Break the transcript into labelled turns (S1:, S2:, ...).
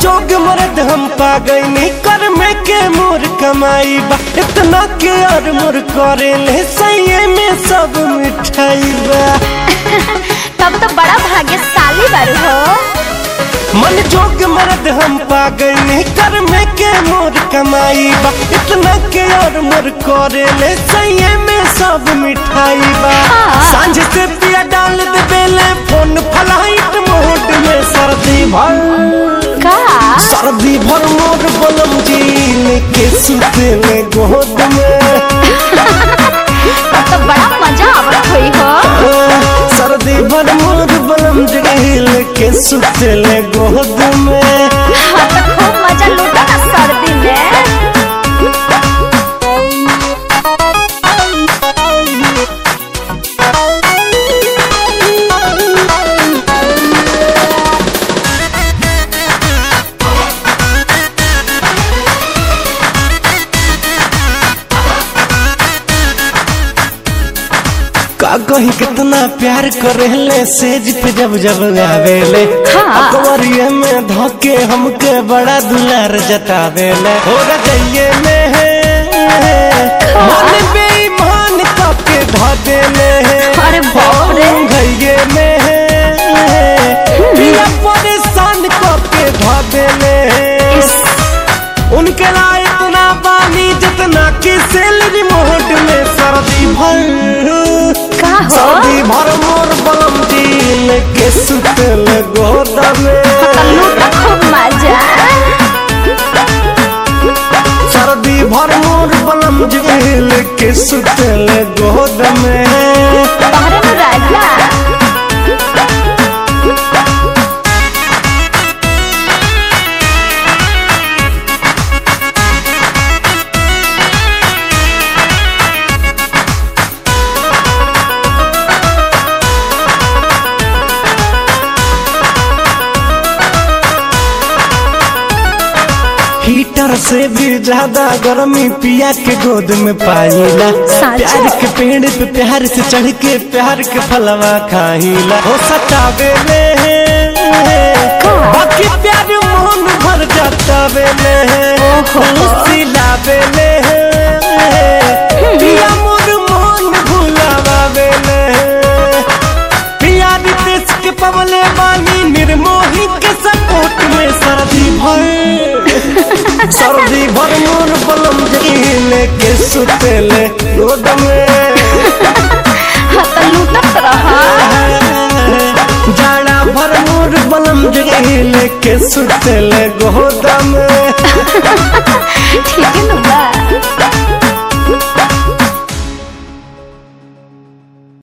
S1: जोग मर्द हम पा गईनी कर में के मोर कमाई बा इतना के और मोर करे ले सही में सब मिठाई बा
S2: तब तो बड़ा भाग्यशाली बारू हो
S1: मन जोग मर्द हम पा गईनी कर में के मोर कमाई बा इतना के और मोर करे ले सही में सब मिठाई बा
S2: हाँ।
S1: सांझ से पिया डाल दे बेले फोन फ्लाइट मोड में सर्दी भर
S2: का
S1: सर्दी भर मोर बलम जील के सुते में गोद में
S2: तब तो बड़ा मजा आवत हुई हो
S1: सर्दी भर मोर बलम जील के सुते में गोद में
S2: हाँ तो खूब मजा लूटा ना सर्दी में
S1: का कही कितना प्यार करेले सेज पे जब जब आवेले
S2: हाँ।
S1: अकबरिये में धोके हमके बड़ा दुलार जतावेले हो रजइये में है मन बेईमान काके धा देले है
S2: अरे बाप रे।
S1: हम घइये में है पिया परेशान काके धा देले है उनके लाए इतना पानी जितना कि सैलरी मोहट में सर्दी भर
S2: का हो
S1: सर्दी भर मोर बलम दिल के सुतल गोदा में
S2: तो लूटा खूब मजा
S1: सर्दी भर मोर बलम दिल के सुतल गोद में
S2: तोहरे में राजा
S1: हीटर से भी ज्यादा गर्मी पिया के गोद में पाईला
S2: साचा?
S1: प्यार के पेड़ पे प्यार से चढ़ के प्यार के फलवा खाईला हो सतावे ले बाकी प्यार मोहन भर जाता वेले
S2: ओहो।
S1: सिलावे ले पिया मोर मोहन भुलावा वेले पिया रितेश के पवले बानी निर्मोही के सपोर्ट में सर्दी भर सर्दी भर मोर बलम जगीले के सुतेले रोड में
S2: हाँ तो लूटत रहा
S1: जाड़ा भर मोर बलम जगीले के सुतेले गोद में
S2: ठीक है ना बा